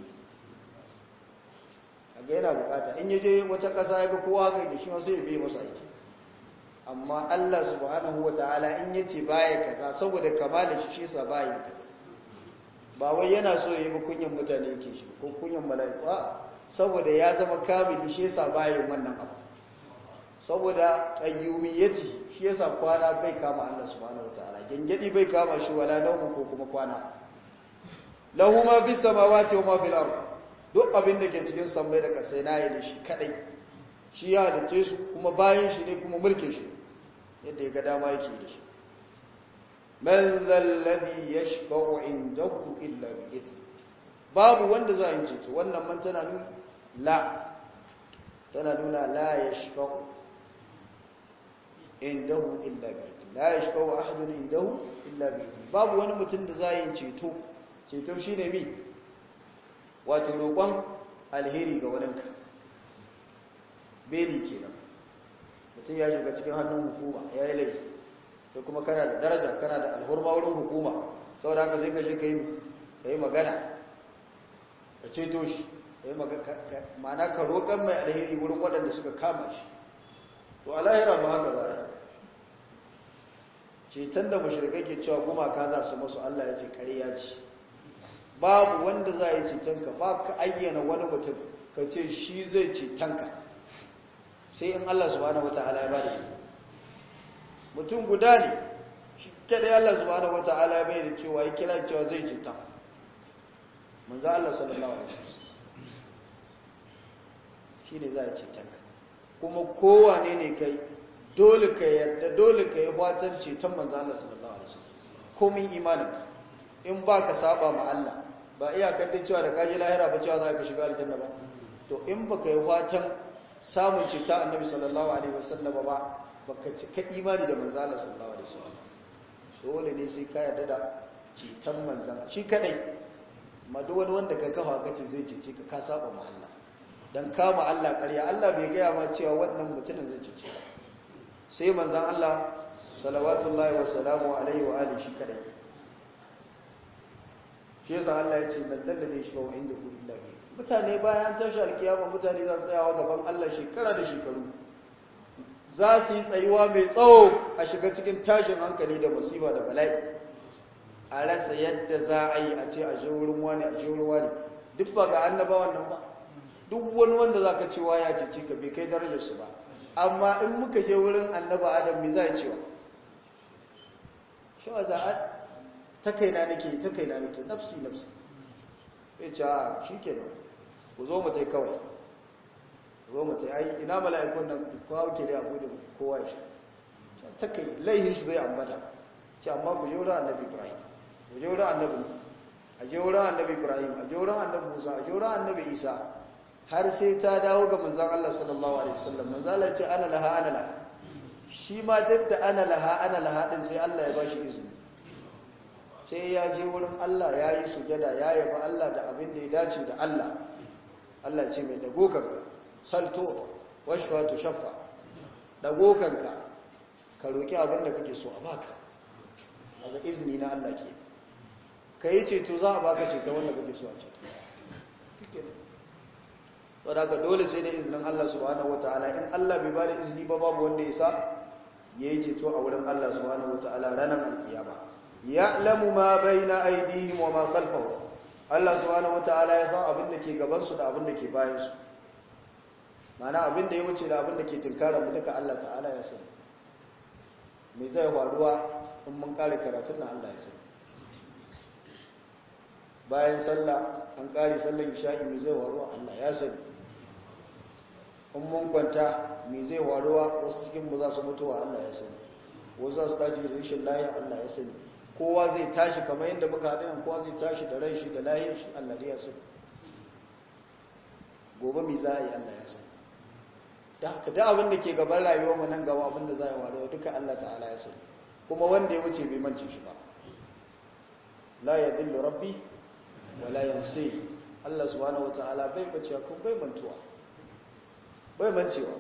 kaga yana bukata in yaje wata kasa ya ga kowa ga da shi ma sai ya biye masa aiki amma Allah subhanahu wataala in yace baya kaza saboda kamalin shi shi yasa baya kaza ba wai yana so ya yi ba kunyan mutane yake shi ko kunyan mala'iku saboda ya zama kamili shi yasa bayan wannan abu saboda qayyumiyyati shi yasa kwana bai kama Allah subhanahu wataala gengedi bai kama shi wala naumu ko kuma kwana lahu ma bis samawati wa ma fil ard duk abin da ke cikin sammai da kasai nayi da shi kadai shi ya halice su kuma bayan shi ne kuma mulkin shi yadda ya ga dama yake da su man zalladhi yashfa'u indahu illa bi idni babu wanda za a yi ceto wannan man tana nuna la tana nuna la yashfa'u indahu illa bi idni la yashfa'u ahadun indahu illa bi idni babu wani mutum da za a yi ceto ceto shine mi wato roƙon alheri ga waninka beli kenan mutum ya shiga cikin hannun hukuma ya yi laifi sai kuma kana da daraja kana da alhurma wurin hukuma saboda haka sai ka je ka yi magana ka ceto shi ma'ana ka roƙon mai alheri wurin waɗanda suka kama shi to alahira ba haka za a ceton da mashirkai ke cewa gumaka za su masu Allah ya ce ƙarya ce babu wanda za a yi cetonka ba ka ayyana wani mutum ka ce shi zai cetonka sai in Allah subhanahu wata'ala ya ba da izini mutum guda ne shi kadai Allah subhanahu wata'ala ya bai da cewa ya kira cewa zai ceta manzo Allah sallallahu alaihi wasallam shine za a cetonka kuma kowane ne kai dole ka yarda dole ka yi watan ceton manzo Allah sallallahu alaihi wasallam komin imaninka in ba ka saba ma Allah ba iyakar da cewa da kaji lahira ba cewa za ka shiga aljanna ba to in ba ka yi watan samun ceta annabi sallallahu alaihi wasallam ba baka cika imani da manzo Allah sallallahu alaihi wasallam dole ne sai ka yarda da ceton manzon shi kadai ma duk wani wanda ka kafa kace zai cece ka ka saba ma Allah dan kama Allah ƙarya Allah bai gaya ma cewa wannan mutumin zai cece ka sai manzon Allah salawatullahi wa salamu alaihi wa alihi shi kadai shi yasa Allah ya ce man dalladhi yashfa'u indahu illa bi mutane bayan tashi alkiyama mutane za su tsayawa gaban Allah shekara da shekaru za su yi tsayuwa mai tsawo a shiga cikin tashin hankali da musiba da bala'i a rasa yadda za a yi a ce a je wurin wani a je wurin wani duk ba ga annabawan nan ba duk wani wanda za ka cewa ya cece ka bai kai darajarsu ba amma in muka je wurin annaba adam mi za a cewa shawa za a ta kaina nake ta kaina nake nafsi nafsi ya ce a shi ke nan ku zo mu tai kawai ku zo mu tai ai ina mala'ikun nan ku kawo ke da abu da kowa shi ta kai laihin shi zai ambata ce amma ku je wurin annabi ibrahim ku je wurin annabi a je wurin annabi ibrahim a je wurin annabi musa a je wurin annabi isa har sai ta dawo ga manzan Allah sallallahu alaihi wasallam manzan Allah ce ana laha ana laha shi ma duk da ana laha ana laha din sai Allah ya bashi izini sai ya je wurin Allah ya yi sujada ya yaba Allah da abin da ya dace da Allah Allah ce mai dago kanka salto washfa tu shaffa dago kanka ka roki abin da kake so a baka daga izini na Allah ke kai ceto za a baka ceto wanda kake so a ceto wadda ka dole sai da izinin Allah subhanahu wata'ala in Allah bai bada izini ba babu wanda ya sa ya yi ceto a wurin Allah subhanahu wata'ala ranar alkiyama ya'lamu ma baina aydihim wa ma khalfahum Allah subhanahu wata'ala ya san abin da ke gaban su da abin da ke bayan su mana abin da ya wuce da abin da ke tunkara mu duka Allah ta'ala ya san me zai faruwa in mun kare karatun nan Allah ya san bayan sallah an kare sallar isha'i me zai faruwa Allah ya sani in mun kwanta me zai waruwa wasu cikin mu za su mutuwa Allah ya sani wasu za su tashi da rashin lahiya Allah ya sani kowa zai tashi kamar yadda muka haɗu nan kowa zai tashi da ran shi da lahiyar shi Allah ya sani gobe me za a yi Allah ya sani da haka da abin da ke gaban rayuwar mu nan gaba abin da za a yi waruwa duka Allah ta'ala ya sani kuma wanda ya wuce bai mance shi ba la yadillu rabbi wala yansi Allah subhanahu wataala bai bace ko bai mantuwa bai mancewa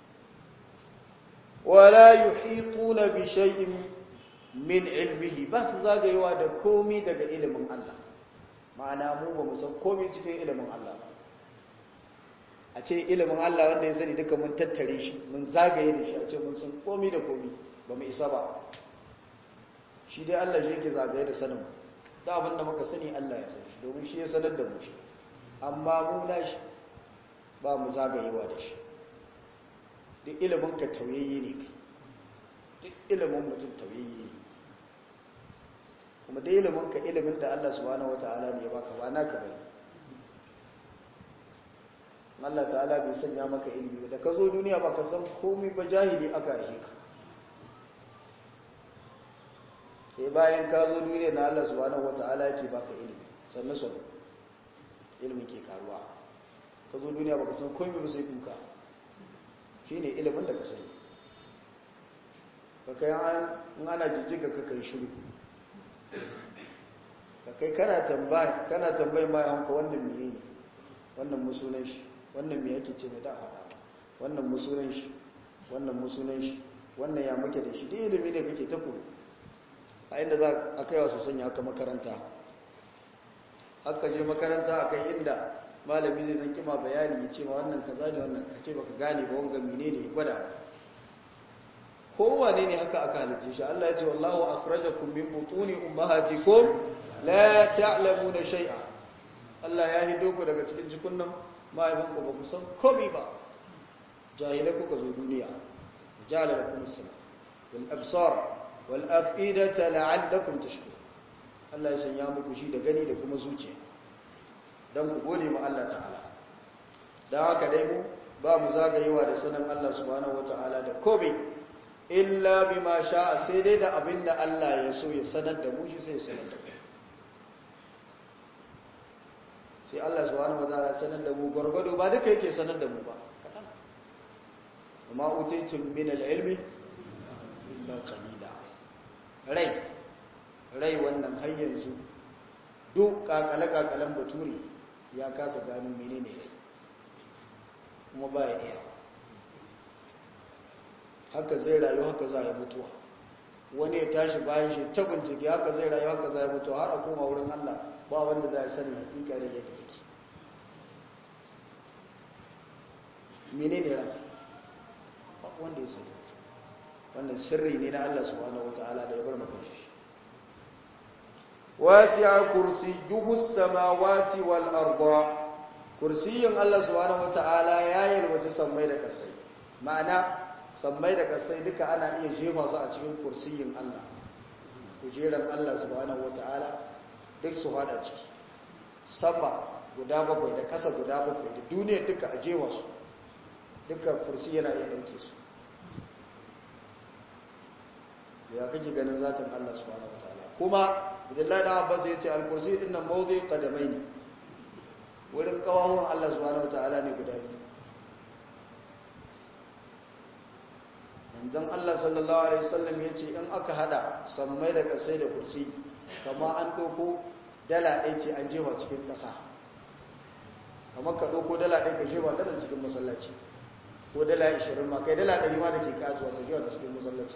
wala yuhituna bi shay'in min ilmihi ba su zagayewa da komi daga ilimin Allah ma'ana mu ba mu san komi cikin ilimin Allah ba a ce ilimin Allah wanda ya sani duka mun tattare shi mun zagaye da shi a ce mun san komi da komi ba mu isa ba shi dai Allah shi yake zagaye da sanin da abin da muka sani Allah ya san shi domin shi ya sanar da mu shi amma mu na shi ba mu zagayewa da shi duk ilimin ka tauyayye ne kai duk ilimin mutum tauyayye ne kuma duk ilimin ka ilimin da Allah subhanahu wata'ala ne ya baka ba naka bane Allah ta'ala bai sanya maka ilimi da ka zo duniya ba ka san komai ba jahili aka yi ka sai bayan ka zo duniya na Allah subhanahu wata'ala yake baka ilimi sannan sannan ilimin ke karuwa ka zo duniya ba ka san komai ba sai kuka shi ne ilimin da ka sani ka kai an ana jijjiga ka kai shiru ka kai kana tambaya kana tambayi ma yanka wannan mene ne wannan musunan shi wannan me yake ce mai da faɗa ba wannan musunan shi wannan musunan shi wannan ya muke da shi duk ilimi ne kake ta koyo a inda za a kai wasu sanya haka makaranta haka je makaranta a kai inda malami zai zan kima bayani ya ce ma wannan kaza ne wannan ka ce baka gane ba wanga mine ne ya gwada kowane ne haka aka halitta shi Allah ya ce wallahu akhrajakum min butuni ummahatikum la ta'lamuna shay'a Allah ya hido ku daga cikin jikunnan mahaifanku ba ku san komai ba jahilai kuka zo duniya jala lakum as-sama wal absar wal afidata la'allakum tashkurun Allah ya sanya muku shi da gani da kuma zuciya don ku gode ma Allah ta'ala don haka dai mu ba mu zagayewa da sanin Allah subhanahu wata'ala da kobe illa bi ma sha'a sai dai da abin da Allah ya so ya sanar da mu shi sai sanar da mu sai Allah subhanahu wata'ala sanar da mu gwargwado ba duka yake sanar da mu ba kaɗan amma utaitum min al-ilmi illa qalila rai rai wannan har yanzu duk kakale-kakalen bature ya kasa gano menene rai kuma ba ya iya haka zai rayu haka za ya mutuwa wani ya tashi bayan shi ta bincike haka zai rayu haka za ya mutuwa har a koma wurin Allah ba wanda za ya sani hakika rai yadda take menene rai ba wanda ya sani wannan sirri ne na Allah subhanahu wataala da ya bar maka shi wasi'a kursiyyuhu as-samawati wal arda kursiyin Allah subhanahu wata'ala ya yalwaci sammai da kasai ma'ana sammai da kasai duka ana iya jefa su a cikin kursiyin Allah kujeran Allah subhanahu wata'ala duk su hada ciki sama guda bakwai da kasa guda bakwai da duniya duka a jefa su duka kursi yana iya ɗauke su ya kake ganin zatin Allah subhanahu wata'ala kuma Abdullahi da Abbas ya ce al-kursi din nan mawdi qadamai ne wurin kawawun Allah subhanahu wata'ala ne guda biyu manzon Allah sallallahu alaihi wasallam ya ce in aka hada sammai da kasai da kursi kama an doko dala ɗaya ce an jefa cikin ƙasa kamar ka doko dala ɗaya ka jefa ta cikin masallaci ko dala 20 ma kai dala 100 ma da ke katuwa ka jefa ta cikin masallaci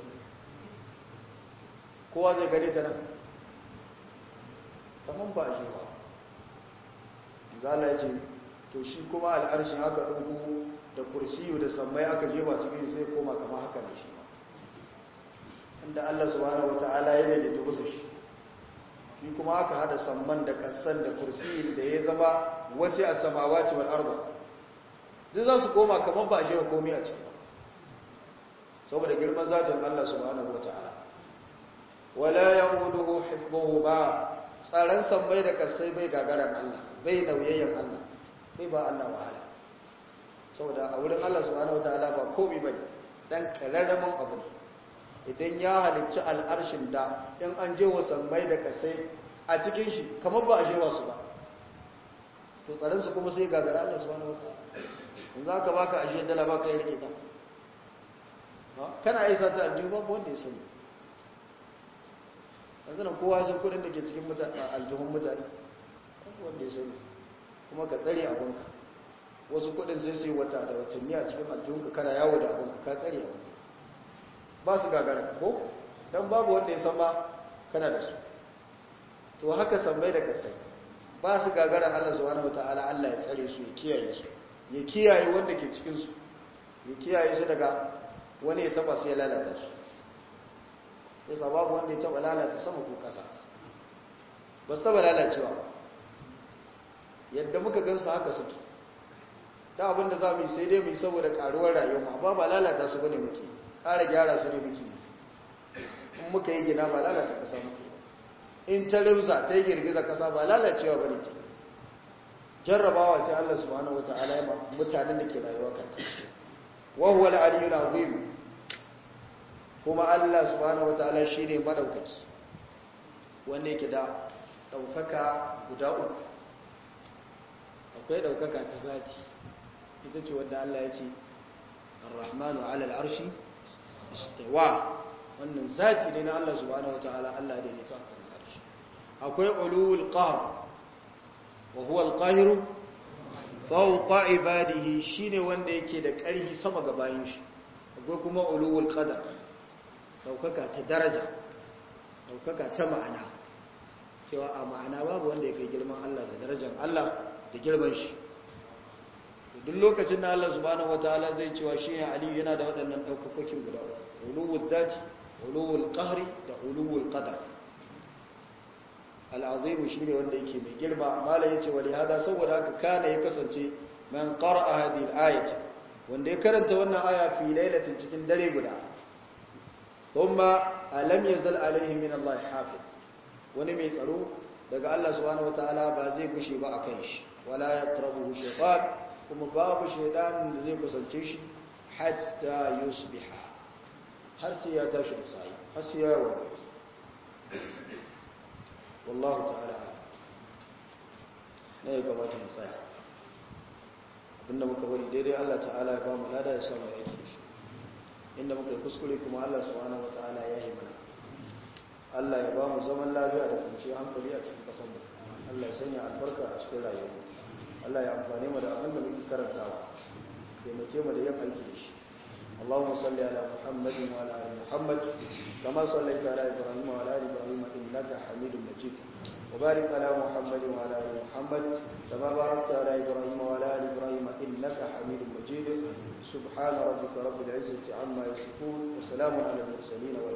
kowa zai gani ta nan kamar ba a jefa zala ya ce to shi kuma al'arshin aka ɗauko da kursiyu da sammai aka jefa cikin sai koma kama haka ne shi inda Allah subhanahu wata'ala ya daidaita kusa shi shi kuma aka hada samman da kasan da kursiyin da ya zama wasu a samawa ce wal arda duk za su koma kamar ba a jefa komi a ciki saboda girman zatin Allah subhanahu wata'ala wala ya'uduhu hifdhuhu ba tsaron sammai da kasai bai gagaran Allah bai nauyayyen Allah bai ba Allah wahala saboda a wurin Allah subhanahu wataala ba komai bane dan kararramin abu ne idan ya halicci al'arshin da in an je wa sammai da kasai a cikin shi kamar ba a je wasu ba to tsaron su kuma sai gagara Allah subhanahu wataala in za ka baka ashe dala baka yi rike ta kana aisa ta aljihu babu wanda ya sani yanzu nan kowa sun kudin da ke cikin aljihun mutane wanda ya sani kuma ka tsare abinka wasu kudin sai su yi wata da watanni a cikin aljihunka kana yawo da abinka ka tsare abinka ba su gagara ka ko don babu wanda ya san ba kana da su to haka sammai da kasai ba su gagara Allah subhanahu wataala Allah ya tsare su ya kiyaye su ya kiyaye wanda ke cikin su ya kiyaye su daga wani ya taba su ya lalata su yasa babu wanda ya taba lalata sama ko kasa ba su taba lalacewa yadda muka gansu haka suke da abinda za mu yi sai dai mu yi saboda karuwar rayuwa ba ba lalata su bane muke ƙara gyara su ne muke in muka yi gina ba lalata kasa muke in ta rimsa ta yi girgiza kasa ba lalacewa bane ce jarrabawa ce Allah subhanahu wataala ya mutanen da ke rayuwa kanta wa huwa al-aliyyul azim kuma Allah subhanahu wataala shine madaukaki wanda yake da daukaka guda uku akwai daukaka ta zati ita ce wanda Allah ya ce ar-rahmanu 'ala al-arshi istawa wannan zati ne na Allah subhanahu wataala Allah da ya ta kan arshi akwai ulul qahr wa huwa al-qahiru fawqa ibadihi shine wanda yake da ƙarfi sama ga bayin shi akwai kuma ulul qadar daukaka ta daraja daukaka ta ma'ana cewa a ma'ana babu wanda ya kai girman Allah da darajar Allah da girman shi duk lokacin da Allah subhanahu wataala zai cewa shi ne Ali yana da waɗannan daukakokin guda ulul dhati ulul qahri da ulul qadar al-azim shine wanda yake mai girma malai yace wali hada saboda haka kana ya kasance man qara'a hadhihi al-ayat wanda ya karanta wannan aya fi lailatin cikin dare guda thumma alam yazal alaihi min Allah hafiz wani mai tsaro daga Allah subhanahu wataala ba zai gushe ba akan shi wala yaqrabuhu shaytan kuma babu shaydanin da zai kusance shi hatta yusbiha har sai ya tashi da sai har sai ya waye wallahu ta'ala ne ga mata mu tsaya abinda muka bari daidai Allah ta'ala ya ba mu lada ya samu yake shi inda muka yi kuskure kuma Allah subhanahu wataala ya yi mana Allah ya ba mu zaman lafiya da kwanciyar hankali a cikin ƙasar mu Allah ya sanya albarka a cikin rayuwa Allah ya amfane mu da abin da muke karantawa taimake mu da yin aiki da shi اللهم صل على محمد وعلى ال محمد كما صليت على ابراهيم وعلى ال ابراهيم انك حميد مجيد وبارك على محمد وعلى ال محمد كما باركت على ابراهيم وعلى ال ابراهيم انك حميد مجيد سبحان ربك رب العزه عما يصفون وسلام على المرسلين